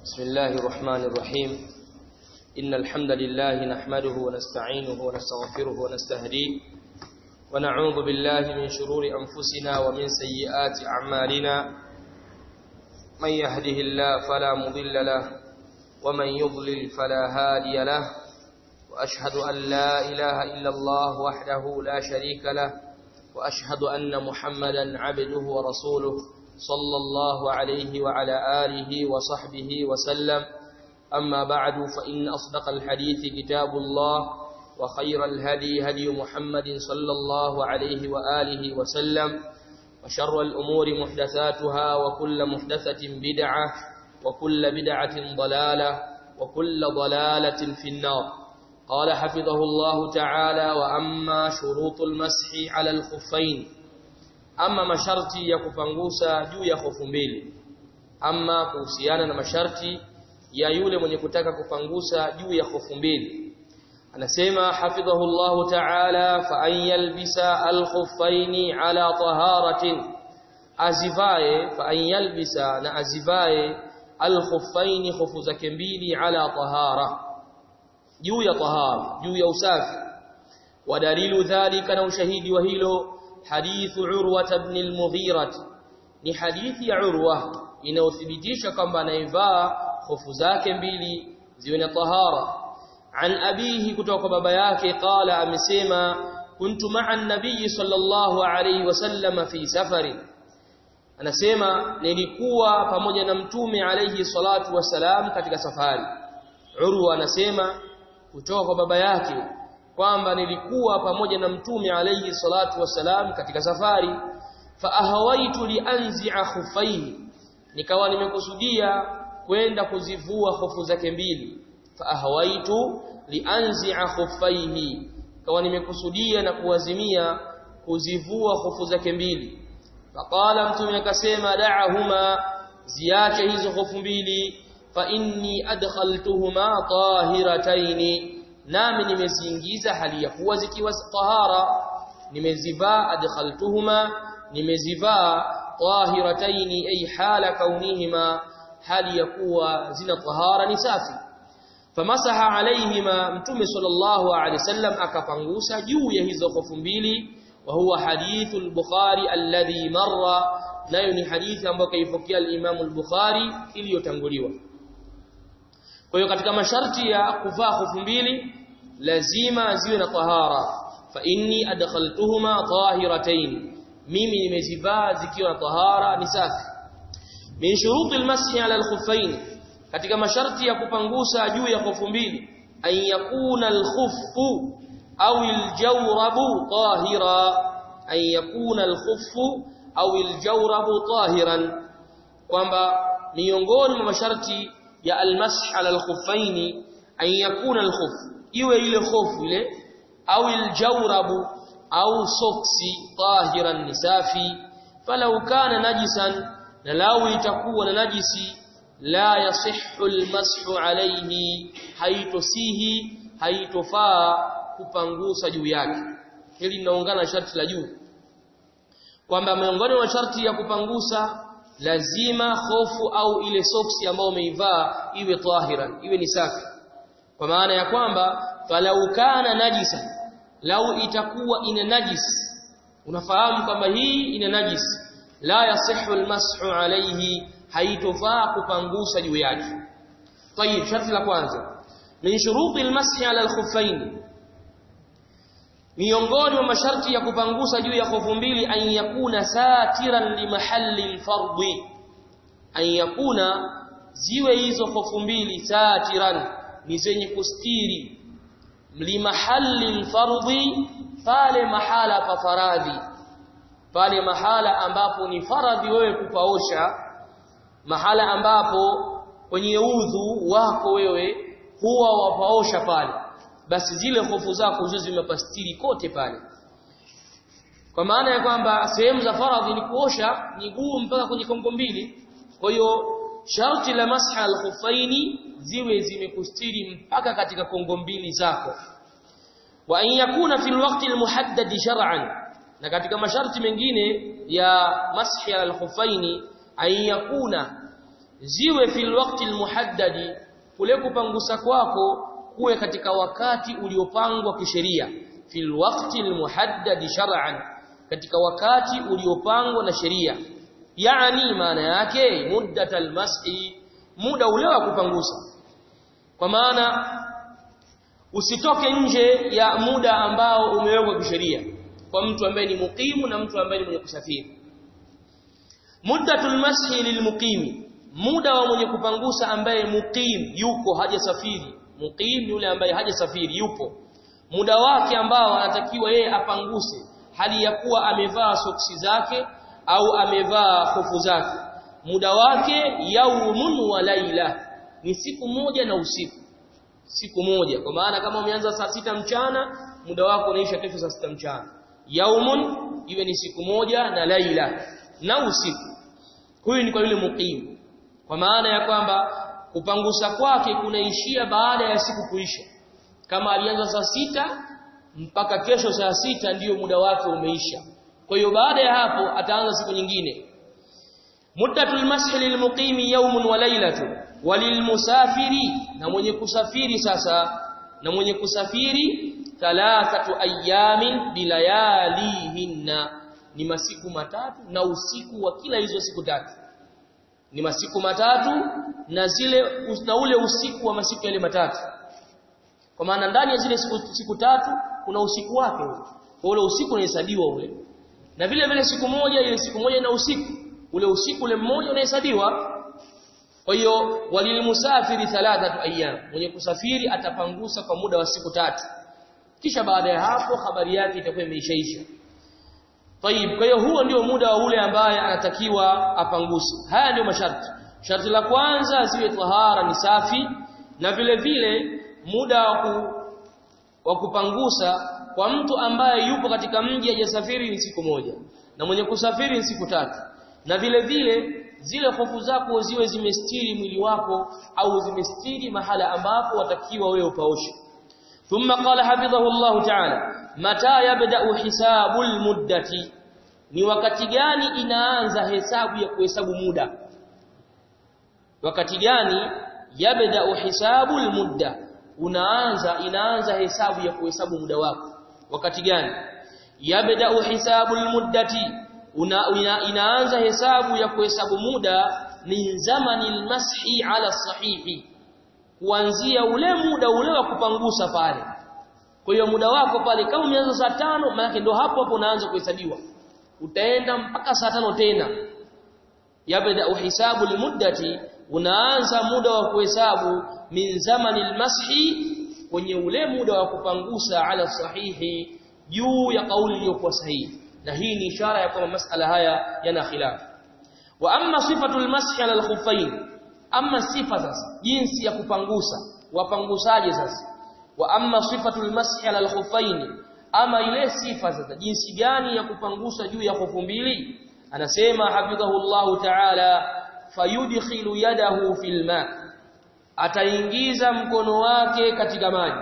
بسم الله الرحمن الرحيم إن الحمد لله نحمده ونستعينه ونستغفره ونستهديه ونعوذ بالله من شرور أنفسنا ومن سيئات أعمالنا من يهده الله فلا مضل له ومن يضلل فلا هادي له وأشهد أن لا إله إلا الله وحده لا شريك له وأشهد أن محمدا عبده ورسوله صلى الله عليه وعلى آله وصحبه وسلم أما بعد فإن أصدق الحديث كتاب الله وخير الهدي هدي محمد صلى الله عليه وآله وسلم وشر الأمور محدثاتها وكل محدثة بدعة وكل بدعة ضلالة وكل ضلالة في النار قال حفظه الله تعالى وأما شروط المسح على الخفين ama masharti ya kupangusa juu ya hofu mbili ama kuhusiana na masharti ya yule mwenye kutaka kupangusa juu ya hofu mbili anasema hafidhahu Allah ta'ala fa an yalbisa al-khuffaini ala taharatin azivae fa an yalbisa na azivae al-khuffaini hofu zake mbili ala tahara juu ya tahara juu ya usafi wadalilu dhalika na ushahidi wa hilo حديث عروة بن المغيرة ni hadithi ya Urwa inayothibitisha kwamba anaivaa hofu zake mbili ziwe na tahara an abihi kutoka kwa baba yake qala amesema kuntu ma'a an-nabiy sallallahu alayhi wasallam fi safari anasema nilikuwa pamoja na mtume alayhi salatu wasalam katika safari Urwa anasema kutoka kwa baba yake kwamba nilikuwa pamoja na mtume alayhi salatu wasalam katika safari fa ahawaitu lianzi'a khufaihi nikawa nimekusudia kwenda kuzivua hofu zake mbili fa ahawaitu lianzi'a khufaihi kawa nimekusudia na kuwazimia kuzivua hofu zake mbili faqala mtume akasema da'ahuma ziache hizo hofu mbili fa inni adkhaltuhuma tahirataini nami nimeziingiza hali ya kuwa zikiwa tahara nimezivaa adkhaltuhuma nimezivaa tahirataini ay hala kaunihima hali ya kuwa zina tahara ni safi famasaha alaihima mtume sallallahu alaihi wasallam akapangusa juu ya hizo hofu mbili wa huwa hadithul bukhari alladhi marra nayo ni hadithi ambayo kaipokea al-Imam al-Bukhari iliyotanguliwa kwa hiyo katika masharti ya kuvaa hofu mbili lazima ziwe na tahara fa inni adkhaltuhuma tahiratayn mimi nimezivaa zikiwa na tahara ni safi min shuruti almashi ala alkhuffain katika masharti ya kupangusa juu ya hofu mbili an yakuna alkhuffu au aljawrabu tahira an yakuna alkhuffu au aljawrabu tahiran kwamba miongoni mwa masharti ya almash ala alkhuffain an yakuna alkhuffu iwe ile hofu ile au aljawrabu au soksi tahiran nisafi falau kana najisan na lau itakuwa na najisi la yasihhu almashu alayhi haitosihi haitofaa kupangusa juu yake hili linaungana sharti la juu kwamba miongoni mwa sharti ya kupangusa lazima hofu au ile soksi ambayo umeivaa iwe tahiran iwe ni safi kwa maana ya kwamba falau kana najisa lau itakuwa ina najis unafahamu kwamba hii ina najis la yasihu almashu alayhi haitofaa kupangusa juu yake tayib sharti la kwanza min shuruti almashi ala alkhuffain miongoni mwa masharti ya kupangusa juu ya hofu mbili an yakuna satiran limahalli alfardhi an yakuna ziwe hizo hofu mbili satiran ni zenye kustiri limahalli alfardhi pale mahala pa faradhi pale mahala ambapo ni faradhi wewe kupaosha mahala ambapo kwenye udhu wako wewe huwa wapaosha pale basi zile hofu zako ziwe zimepastiri kote pale kwa maana ya kwamba sehemu za faradhi ni kuosha miguu mpaka kwenye kongo mbili kwa hiyo sharti la masha al-khuffaini ziwe zimekustiri mpaka katika kongo mbili zako wa an yakuna fil waqti al-muhaddad shar'an na katika masharti mengine ya mashi al-khuffaini an yakuna ziwe fil waqti almuhaddadi kule kupangusa kwako kuwe katika wakati uliopangwa kisheria fil waqti almuhaddadi shar'an katika wakati uliopangwa na sheria yani maana yake muddatal mashi muda ule wa kupangusa kwa maana usitoke nje ya muda ambao umewekwa kisheria kwa mtu ambaye ni mukimu na mtu ambaye ni mwenye kusafiri muddatul mashi lilmuqimi muda wa mwenye kupangusa ambaye muqim yuko hajasafiri muqim yule ambaye hajasafiri yupo muda wake ambao anatakiwa yeye apanguse hali ya kuwa amevaa soksi zake au amevaa hofu zake muda wake yaumun wa laila ni siku moja na usiku siku moja kwa maana kama umeanza saa sita mchana muda wako unaisha kesho saa sita mchana yaumun iwe ni siku moja na laila na usiku huyu ni kwa yule muqim kwa maana ya kwamba kupangusa kwake kunaishia baada ya siku kuisha kama alianza saa sita mpaka kesho saa sita ndiyo muda wake umeisha kwa hiyo baada ya hapo ataanza siku nyingine muddatul mashi lilmuqimi yawmun wa laylatun walilmusafiri na mwenye kusafiri sasa na mwenye kusafiri thalathatu ayamin bilayalihinna ni masiku matatu na usiku wa kila hizo siku tatu ni masiku matatu na zile na ule usiku wa masiku yale matatu kwa maana ndani ya zile siku, siku tatu kuna usiku wake kwa ule usiku unahesabiwa ule na vile vile siku moja ile siku moja na usiku ule usiku ule mmoja unahesabiwa kwa hiyo walilmusafiri thalathatu ayyam mwenye kusafiri atapangusa kwa muda wa siku tatu kisha baada ya hapo habari yake itakuwa imeishaisha Tayib kwa hiyo huo ndio muda wa ule ambaye anatakiwa apanguse haya ndio masharti sharti la kwanza ziwe tahara ni safi na vile vile muda wa kupangusa kwa mtu ambaye yupo katika mji hajasafiri ni siku moja na mwenye kusafiri ni siku tatu na vile vile zile hofu zako ziwe zimestiri mwili wako au zimestiri mahala ambapo watakiwa wewe upaoshe ثم قال حفظه الله تعالى متى يبدا حساب المده ni wakati gani inaanza hesabu ya kuhesabu muda wakati gani yabda hisabu almudda unaanza inaanza hesabu ya kuhesabu muda wako wakati gani yabda hisabu almuddati una, ina, inaanza hesabu ya kuhesabu muda min zamani almashi ala sahihi kuanzia ule muda ule wa kupangusa pale kwa hiyo muda wako pale kama umeanza saa tano maana ndio hapo hapo unaanza kuhesabiwa utaenda mpaka saa tano tena yabda uhisabu limuddati unaanza muda wa kuhesabu min zamani almashi kwenye ule muda wa kupangusa ala sahihi juu ya kauli iliyokuwa sahihi na hii ni ishara ya kwamba masala haya yana khilaf wa amma sifatul mashi ala alkhuffain amma sifa sasa jinsi ya kupangusa wapangusaje sasa wa amma sifatul mashi ala alkhuffain ama ile sifa sasa jinsi gani ya kupangusa juu ya hofu mbili anasema hafidhahullahu ta'ala fayudkhilu yadahu fil ma ataingiza mkono wake katika maji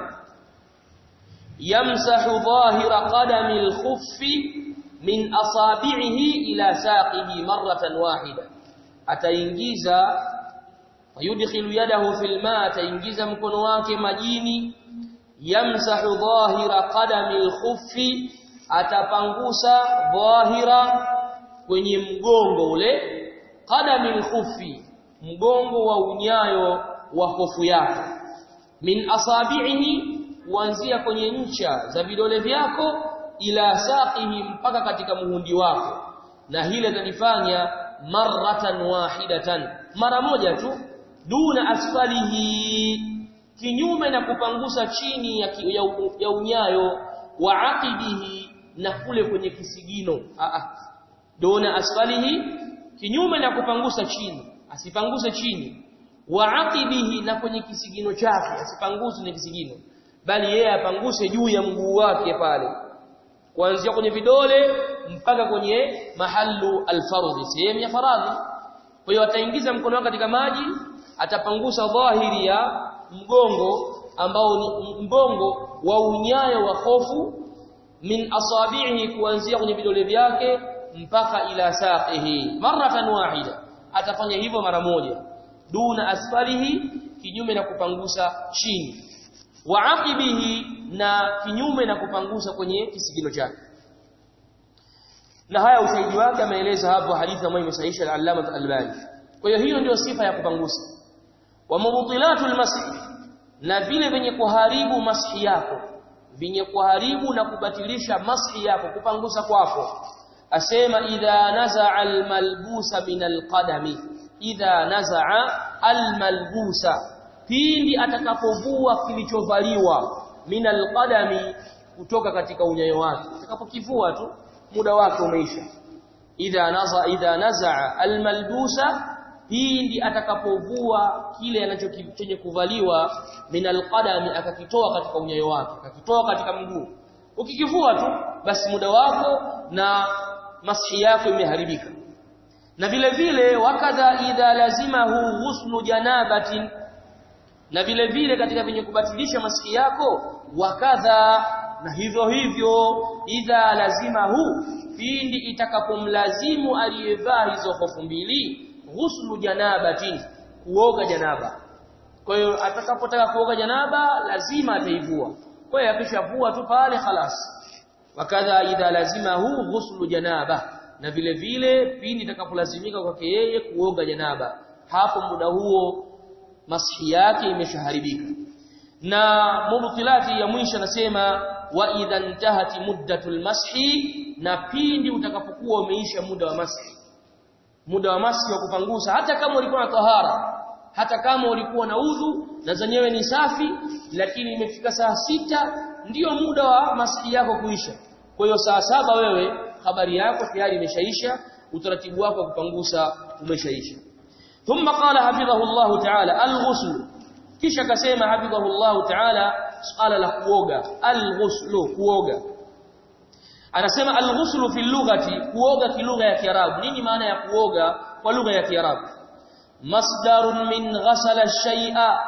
yamsahu dhahira qadami al-khuffi min asabi'ihi ila saqihi marratan wahida ataingiza fayudkhilu yadahu fil ma ataingiza mkono wake majini yamsahu dhahira qadami al-khuffi atapangusa dhahira kwenye mgongo ule qadami al-khuffi mgongo wa unyayo wa hofu yako min asabi'ihi kuanzia kwenye ncha za vidole vyako ila saqihi mpaka katika muhundi wako na hile tanifanya marratan wahidatan mara moja tu duna asfalihi kinyume na kupangusa chini ya, ya, ya unyayo wa aqidihi na kule kwenye kisigino a a duna asfalihi kinyume na kupangusa chini asipanguse chini wa aqibihi na kwenye kisigino chake asipanguse kwenye kisigino bali yeye apanguse juu ya mguu wake pale kuanzia kwenye vidole mpaka kwenye mahallu alfardhi sehemu ya faradhi kwa hiyo ataingiza mkono wake katika maji atapangusa dhahiri ya mgongo ambao ni mbongo wa unyayo wa hofu min asabihi kuanzia kwenye vidole vyake mpaka ila saqihi maratan wahida atafanya hivyo mara moja duna asfalihi kinyume na kupangusa chini wa aqibihi na kinyume na kupangusa kwenye kisigino chake na haya ushahidi wake ameeleza hapo hadithi ambayo imesahihisha al-Allama al-Albani kwa hiyo hiyo ndio sifa ya kupangusa wa mubtilatul masih na vile vyenye kuharibu mashi yako vyenye kuharibu na kubatilisha mashi yako kupangusa kwako asema idha nazaa almalbusa min alqadami idha nazaa almalbusa pindi atakapovua kilichovaliwa min alqadami kutoka katika unyayo wake atakapokivua tu muda wake umeisha idha naza idha nazaa almalbusa pindi atakapovua kile anachochenye kuvaliwa min alqadami akakitoa katika unyayo wake akakitoa katika mguu ukikivua tu basi muda wako na mashi yako imeharibika na vile vile wakadha idha lazimahu ghuslu janabatin na vile vile katika venye kubatilisha maski yako wakadha na hivyo hivyo idha lazimahu pindi itakapomlazimu aliyevaa hizo hofu mbili ghuslu janabatin kuoga janaba kwa hiyo atakapotaka kuoga janaba lazima ataivua kwa hiyo akishavua tu pale khalas wakadha idha lazimahu ghuslu janaba na vile vile pindi itakapolazimika kwake yeye kuoga janaba hapo muda huo mashi yake imeshaharibika na mubtilati ya mwisho anasema wa idha intahati muddatul mashi na pindi utakapokuwa umeisha muda wa mashi muda wa mashi wa kupangusa hata kama ulikuwa na tahara hata kama ulikuwa na udhu na zenyewe ni safi lakini imefika saa sita ndiyo muda wa maski yako kuisha kwa hiyo saa saba wewe habari yako tayari imeshaisha utaratibu wako wa kupangusa umeshaisha thumma qala hafidhahu Allah ta'ala al-ghusl kisha akasema hafidhahu Allah ta'ala suala la kuoga al-ghusl kuoga anasema al-ghusl fi lughati kuoga kilugha ya Kiarabu nini maana ya kuoga kwa lugha ya Kiarabu masdarun min ghasala shay'a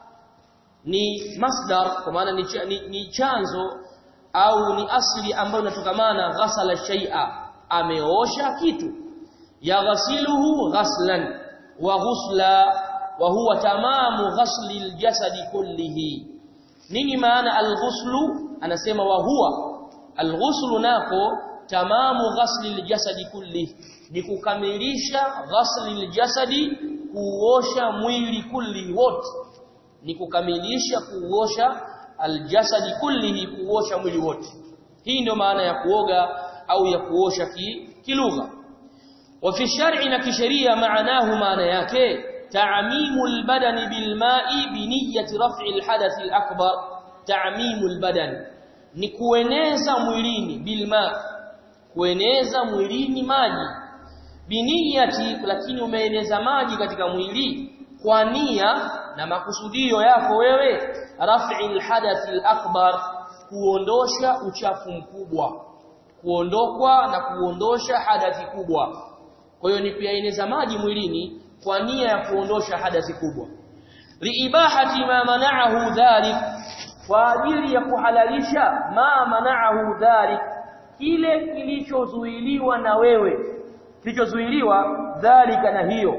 ni masdar kwa maana ni, ni, ni chanzo au ni asli ambayo inatokamana ghasala shay'a ameosha kitu yaghsiluhu ghaslan wa ghusla wa huwa tamamu ghasli aljasadi kullihi nini maana alghuslu anasema wa huwa alghuslu nako tamamu ghasli aljasadi kullihi ni kukamilisha ghasli aljasadi kuosha mwili kulli wote ni kukamilisha kuosha aljasadi kullihi kuosha mwili wote hii ndio maana ya kuoga au ya kuosha ki, kilugha wa fi shar'i na kisheria maanahu maana yake ta'mimu albadani bilma'i bi niyyati raf'i alhadath alakbar ta'mimu albadani ni kueneza mwilini bilma kueneza mwilini maji biniyati lakini umeeneza maji katika mwili kwa nia na makusudio yako wewe raf'il hadathil akbar kuondosha uchafu mkubwa kuondokwa na kuondosha hadathi kubwa kwa hiyo ni kuyaeneza maji mwilini kwa nia ya kuondosha hadathi kubwa liibahati ma mana'ahu dhalik kwa ajili ya kuhalalisha ma mana'ahu dhalik kile kilichozuiliwa na wewe kilichozuiliwa dhalika na hiyo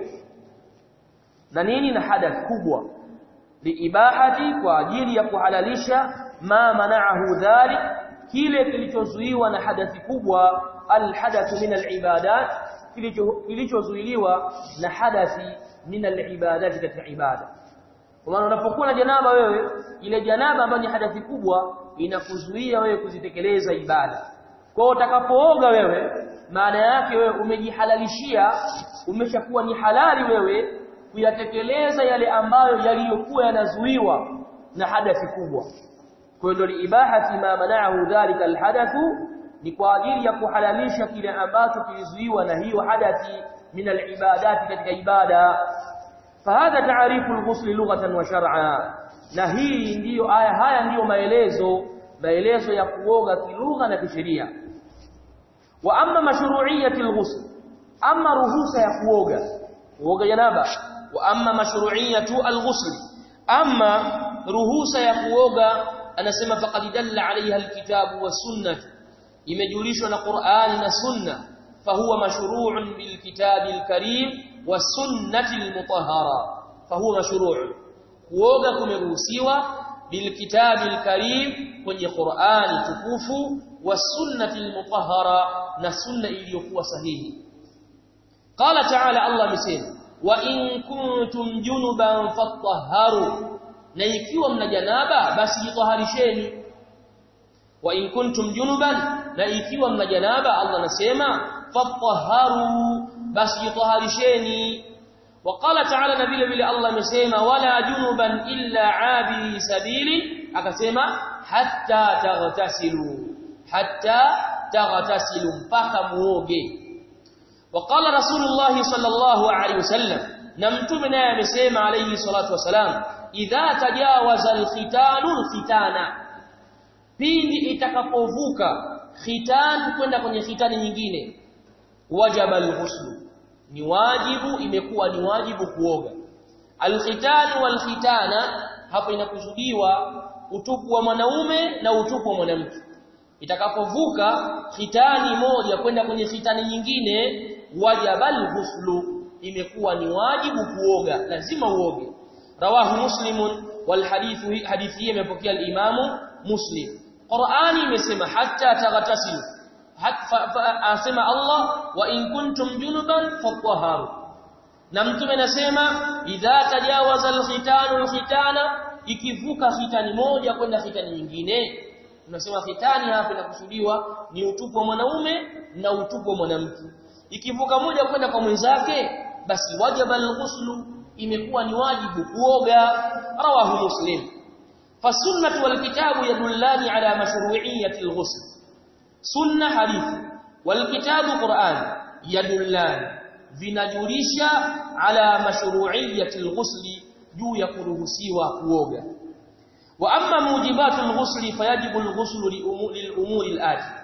na nini na hadath kubwa liibahati kwa ajili ya kuhalalisha ma mana'ahu dhalik kile kilichozuiwa na hadathi kubwa alhadathu min alibadat kilichozuiliwa na hadathi min alibadat katika ibada kwa maana unapokuwa na janaba wewe ile janaba ambayo ni hadathi kubwa inakuzuia wewe kuzitekeleza ibada kwa utakapooga wewe maana yake wewe umejihalalishia umeshakuwa ni halali wewe kuyatekeleza yale ambayo yaliyokuwa yanazuiwa na hadathi kubwa kwa hiyo ndio ibahati ma mana'ahu dhalika alhadathu ni kwa ajili ya kuhalalisha kile ambacho kilizuiwa na hiyo hadathi min alibadati katika ibada fahadha ta'rifu alghusl lughatan wa shar'a na hii ndiyo aya haya ndiyo maelezo maelezo ya kuoga kilugha na kisheria wa amma mashru'iyyati alghusl amma ruhusa ya kuoga kuoga janaba wa amma mashru'iyyatu alghusl amma ruhusa ya kuoga anasema faqad dalla alayha alkitabu wasunnah imejulishwa na Qur'ani na Sunna fahuwa mashru'un bilkitabi alkarim wasunnati almutahhara fahuwa mashru' kuoga kumeruhusiwa bilkitabi alkarim kwenye Qur'ani tukufu wasunnati almutahhara na sunna iliyokuwa sahihi qala ta'ala Allah amesema wa in kuntum junuban fatahharu na ikiwa mna janaba basi jitaharisheni wa in kuntum junuban na ikiwa mna janaba Allah anasema fatahharu basi jitaharisheni وقال تعالى نبيل بلا الله amesema wala junuban illa abi sabili akasema hatta taghtasilu hatta taghtasilu mpaka muoge وقال رسول الله صلى الله عليه وسلم na mtume naye amesema alayhi salatu wasalam idha tajawaza alkhitanu alkhitana pindi itakapovuka khitan kwenda kwenye khitani nyingine wajaba alghuslu ni wajibu imekuwa ni wajibu kuoga alkhitanu walkhitana hapo inakusudiwa utupu wa mwanaume na utupu wa mwanamke itakapovuka khitani moja kwenda kwenye khitani nyingine wajabal ghuslu imekuwa ni wajibu kuoga lazima uoge rawahu muslimun wal hadithu hadithi hii imepokea al-imamu muslim qur'ani imesema hatta taghtasilu asema Allah wa in kuntum junuban fatahharu na mtume anasema idha tajawaza al-khitanu al-khitana ikivuka khitani moja kwenda khitani nyingine tunasema khitani hapa inakusudiwa ni utupu wa mwanaume na utupu wa mwanamke ikivuka moja kwenda kwa mwenzake basi wajaba al-ghuslu imekuwa ni wajibu kuoga rawahu muslim fasunnatu wal kitabu yadullani ala mashru'iyyati al-ghusl sunna hadithi wal kitabu qur'an yadullani vinajulisha ala mashru'iyyati al-ghusl juu ya kuruhusiwa kuoga wa amma mujibatul ghusli fayajibu al-ghuslu lil-umuri al-ati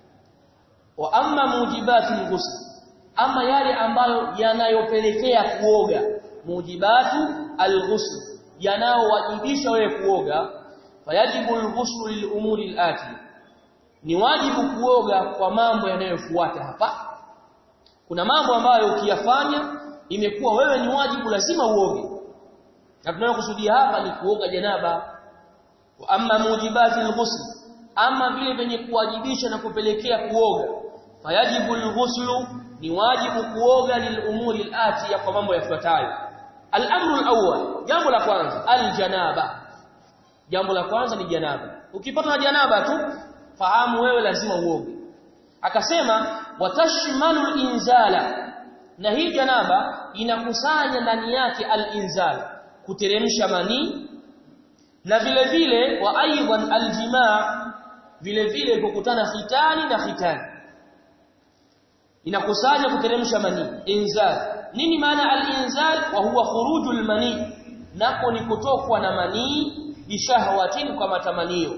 wa amma mujibatul ghusl ama yale ambayo yanayopelekea kuoga mujibatu al-ghusl yanayowajibisha wewe kuoga fayajibu al-ghuslu lil-umuri al-ati ni wajibu kuoga kwa mambo yanayofuata hapa kuna mambo ambayo ukiyafanya imekuwa wewe ni wajibu lazima uoge na tunayokusudia hapa ni kuoga janaba wa amma mujibati al-ghusl ama vile venye kuwajibisha na kupelekea kuoga fayajibu al-ghuslu ni wajibu kuoga lilumuri al-ati kwa mambo yafuatayo al-amru al-awwal jambo la kwanza al-janaba jambo la kwanza ni janaba ukipata na janaba tu fahamu wewe lazima uoge akasema watashmalu al-inzala na hii janaba inakusanya ndani yake al-inzal kuteremsha manii na vile vile wa aidan aljimaa vile vile kukutana khitani na khitani inakusanya kuteremsha manii inzal nini maana al-inzal wa huwa khurujul manii nako ni kutokwa na manii bishahwatin kwa matamanio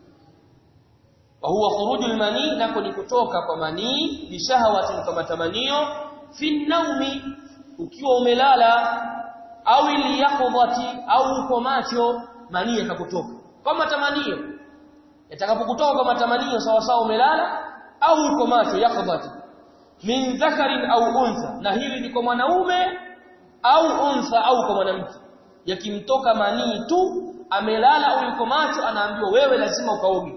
wa huwa khurujul manii nako ni kutoka kwa manii bishahwatin kwa matamanio fi naumi ukiwa umelala au iliyaqdhati au uko macho manii yakakutoka kwa matamanio yatakapokutoka kwa matamanio sawa sawa umelala au uko macho yaqdhati min dhakarin au untha na hili ni kwa mwanaume au untha au kwa mwanamke yakimtoka manii tu amelala au yuko macho anaambiwa wewe lazima ukaoge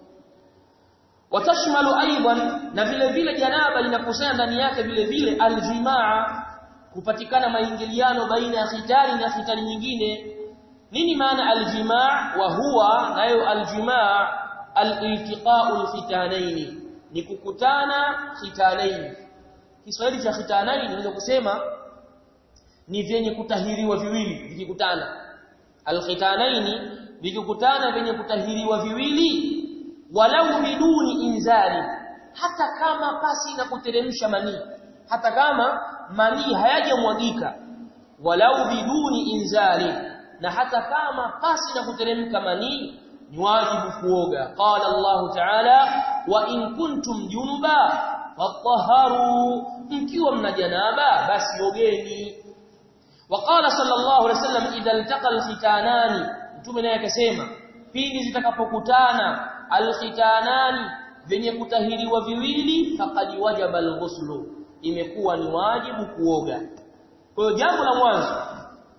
watashmalu aidan na vile vile janaba linakusanya ndani yake vile vile aljimaa kupatikana maingiliano baina ya khitani na khitani nyingine nini maana aljimaa wa huwa nayo aljimaa aliltiqa'u alkhitanaini ni kukutana khitanaini Kiswahili cha khitanaini inaweza kusema ni vyenye kutahiriwa viwili vikikutana alkhitanaini vikikutana vyenye kutahiriwa viwili walau biduni inzali hata kama pasi na kuteremsha manii hata kama manii hayajamwagika walau biduni inzali na hata kama pasi na kuteremka manii ni wajibu kuoga qala Allah ta'ala wa in kuntum junuba fatahharu mkiwa mna janaba basi ogeni وقال صلى الله عليه وسلم اذا التقى الختانان mtume naye akasema pindi zitakapokutana alkhitanani venye kutahiriwa viwili faqad wajaba alghuslu imekuwa ni wajibu kuoga kwa hiyo jambo la mwanzo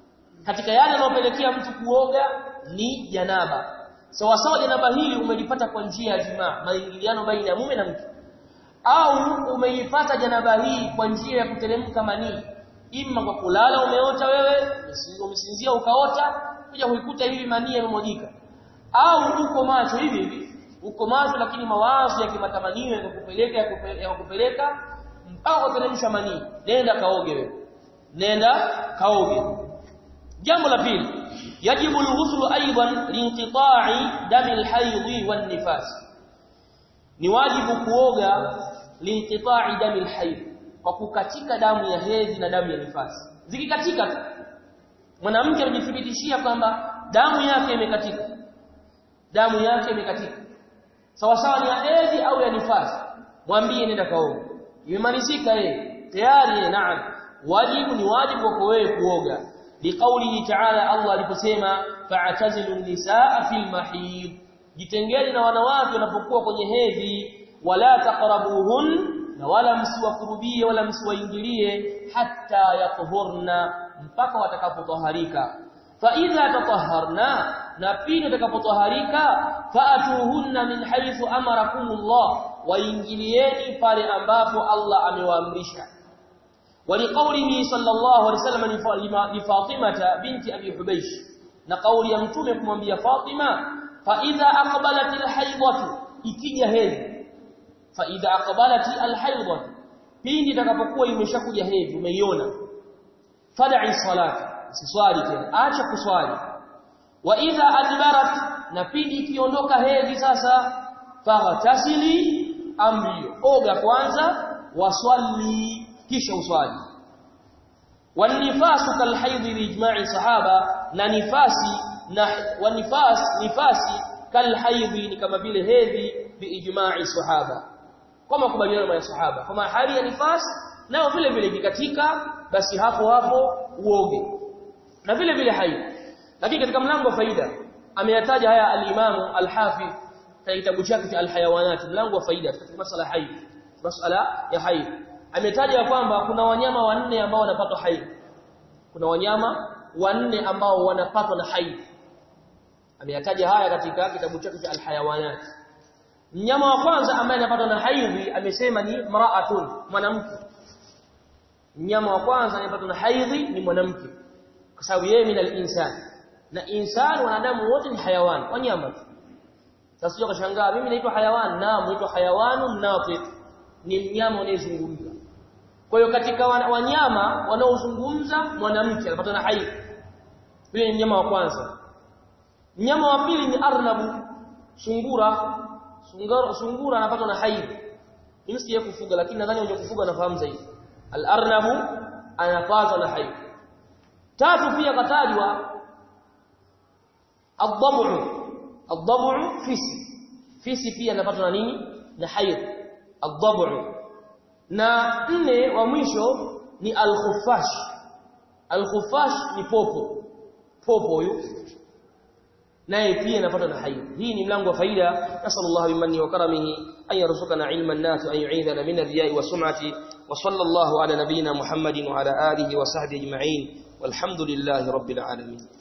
katika yale yanayopelekea mtu kuoga ni janaba sawa sawa janaba hili umelipata kwa njia ya jimaa maingiliano baina ya mume na mke au umeipata janaba hii kwa njia ya kuteremka manii imma kwa kulala umeota wewe umesinzia ukaota kuja kuikuta hivi manii yamemwagika au uko macho hivi hivi uko macho lakini mawazo ya kimatamanio yakupeleka yakupeleka mpaka kuteremsha manii nenda kaoge wewe nenda kaoge jambo la pili yajibu alghusl aidan liinqita'i dami alhayd wan nifas ni wajibu kuoga liinqita'i dami alhayd kwa kukatika damu ya hedhi na damu ya nifasi zikikatika tu mwanamke anajithibitishia kwamba damu yake imekatika damu yake imekatika sawa sawa ni ya hedhi au ya nifasi mwambie nenda kaoga imemalizika yeye tayari naam wajibu ni wajibu kwako wewe kuoga liqaulihi ta'ala Allah aliposema fa'tazilu nisaa fil mahid jitengeni na wanawake wanapokuwa kwenye hedhi wala taqrabuhun na wala msiwakurubie wala msiwaingilie hatta yatuhurna mpaka watakapotaharika fa idha tatahharna na pindi watakapotaharika faatuhunna min haythu amarakumullah waingilieni pale ambapo Allah amewaamrisha ولقوله صلى الله عليه وسلم لفاطمه بنت ابي حبيش na kauli ya mtume kumwambia Fatima fa idha aqbalat alhaydatu ikija hedhi fa idha aqbalat alhaydatu pindi itakapokuwa imeshakuja hedhi umeiona fad'i salati usiswali tena acha kuswali wa idha adbarat na pindi ikiondoka hedhi sasa faghtasili amrio oga kwanza waswali kisha uswali wanifasu kalhaidhi biijma'i sahaba na nifasi na wanifas nifasi kalhaidhi ni kama vile hedhi biijma'i sahaba kwa makubaliano ya sahaba kama hali ya nifas nao vile vile kikatika basi hapo hapo uoge na vile vile haidhi lakini katika mlango wa faida ameyataja haya al-Imam al-Hafidh katika kitabu chake cha al-Hayawanat mlango wa faida katika masala haidhi masala ya haidhi ametaja kwamba kuna wanyama wanne ambao wanapatwa haidhi kuna wanyama wanne ambao wanapatwa na haidhi ameyataja haya katika kitabu chake cha al-Hayawanat mnyama wa kwanza ambaye anapatwa na haidhi amesema ni mraatun mwanamke mnyama wa kwanza anayepatwa na haidhi ni mwanamke kwa sababu yeye ni al-insan na insan wanadamu wote ni hayawan wanyama tu sasa sio kashangaa mimi naitwa hayawan naam naitwa hayawanun natiq ni mnyama anayezungumza kwa hiyo katika wanyama wanaozungumza mwanamke anapata na haidhi yule ni mnyama wa kwanza mnyama wa pili ni arnabu sungura sungura sungura anapata na haidhi mimi sije kufuga lakini nadhani wenye kufuga nafahamu zaidi al-arnabu anapata na haidhi tatu pia katajwa الضبع الضبع fisi fisi pia anapatwa na nini na haidh الضبع na nne wa mwisho ni al-khuffash al-khuffash ni popo popo huyo naye pia anapatwa na haidh hii ni mlango wa faida nasallallahu bimanni wa karamihi an yarzuqana ilman nafi an yu'idhana min ar-riya'i wa sum'ati wa sallallahu ala nabiyyina muhammadin wa ala alihi wa sahbihi ajma'in walhamdulillahi rabbil alamin